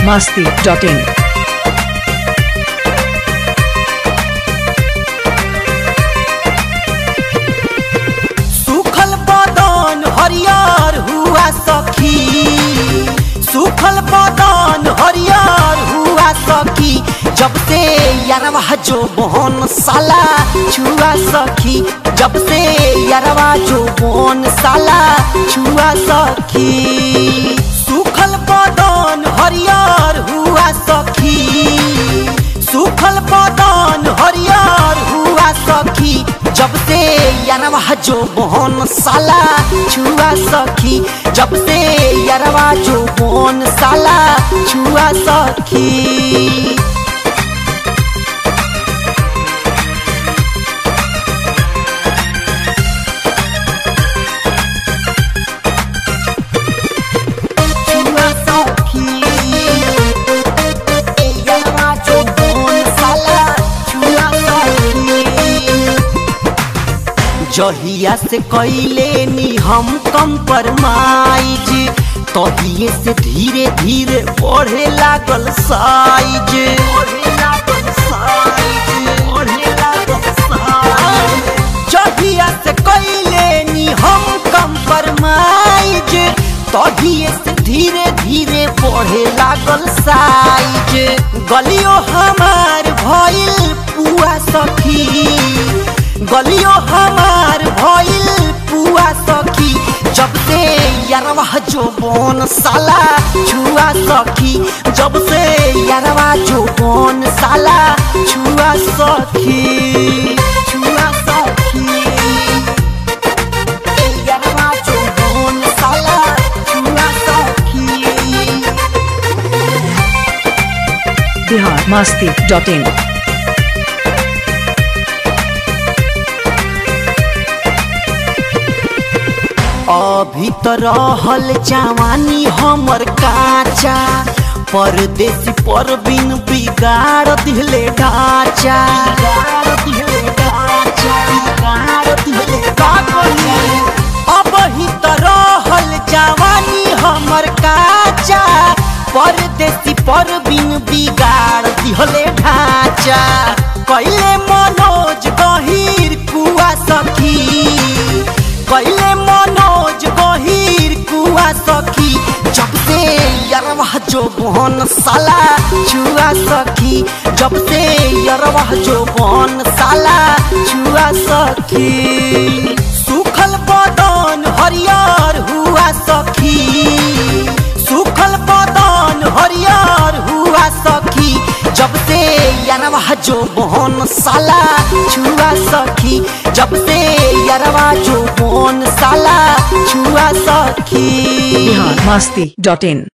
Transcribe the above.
biharmasti.in सुखल बदन हरियर हुआ सखी सुखल बदन हरियर हुआ सखी जब से यारवा जो बोन साला छुआ सखी जब से यारवा जो बोन साला छुआ सखी सुखल बदन हरियर हुआ सखी सुखल बदन हरियर हुआ सखी जब से यारवा जो बोन साला छुआ सखी जब से यारवा जो बोन साला छुआ सखी छुआ सखी यारवा जो बोन साला छुआ सखी जहिया से कैले नी हम कम परमाइज तहिए से धीरे धीरे बढ़े लागल साइज जहिया से कैले नी हम कम परमाइज तहिए से धीरे धीरे बढ़े लागल साइज गलियो हमार भइल पुआ सखी गलियो हमार भइल पुआ सखी जब से यारवा जो बोन साला छुआ सखी जब से यारवा जो बोन साला छुआ सखी छुआ सखी यारवा जो बोन साला छुआ सखी biharmasti.in अभी तो रहल जवानी हमर काचा परदेसी पर बिन बिगाड़ दिले ढांचा अब ही तो रहल जवानी हमर काचा परदेसी पर बिन बिगाड़ दिहले ढांचा कैले मनोज गहीर कुआ सखी कैले मनोज गहीर कुआ सखी जब से यरवा जो बहन साला छुआ सखी जब से यरवा जो बहन साला छुआ सखी सुखल बदन हरियर हुआ सखी सुखल बदन हरियर हुआ सखी जब से यारवा जो बोन साला छुआ सखी जब से यारवा जो बोन साला छुआ सखी biharmasti.in